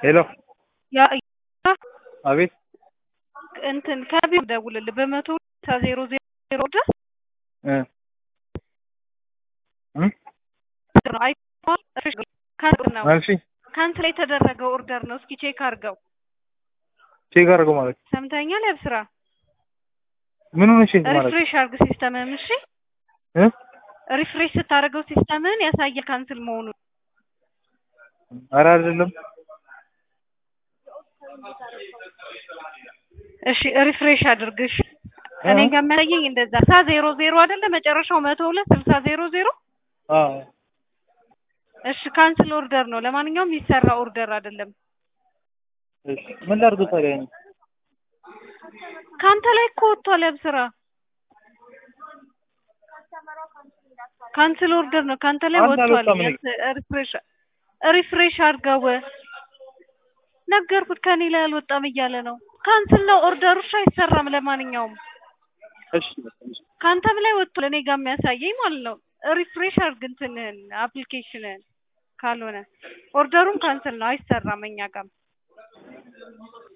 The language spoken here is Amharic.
ሄሎ ያ አቤት እንትን ከቢሮ ደውልልህ በመቶ ዜሮ ዜሮ ድረስ እ እ ነው አይተኸዋል? ካንስል ነው መልሺ ካንስል የተደረገው ኦርደር ነው። እስኪ ቼክ አድርገው። ቼክ አድርገው ማለት ሰምተኛል? ያብስራ ምን ሆነሽ ማለት ሪፍሬሽ አድርግ ሲስተምህን። እሺ እ ሪፍሬሽ ስታደርገው ሲስተምህን ያሳየ ካንስል መሆኑን። ኧረ አይደለም እሺ ሪፍሬሽ አድርግ። እሺ እኔ ጋር የሚያሳየኝ እንደዛ ሳ ዜሮ ዜሮ አይደለ መጨረሻው መቶ ሁለት ስልሳ ዜሮ ዜሮ አዎ እሺ ካንስል ኦርደር ነው። ለማንኛውም የሚሰራ ኦርደር አይደለም። እሺ ምን ላድርገው ታዲያ እኔ? ከአንተ ላይ እኮ ወጥቷል። ያብስራ ካንስል ኦርደር ነው። ከአንተ ላይ አንተ ወጥቷል። አልወጣም እኔ። ሪፍሬሽ ሪፍሬሽ አድርገው። ነገርኩት ከኔ ላይ አልወጣም እያለ ነው። ካንስል ነው ኦርደሩ። እሺ አይሰራም። ለማንኛውም እሺ እሺ ከአንተም ላይ ወጥቷል። እኔ ጋር የሚያሳየኝ ማለት ነው። ሪፍሬሽ አድርግ እንትንህን አፕሊኬሽንህን። ካልሆነ ኦርደሩም ካንስል ነው፣ አይሰራም እኛ ጋርም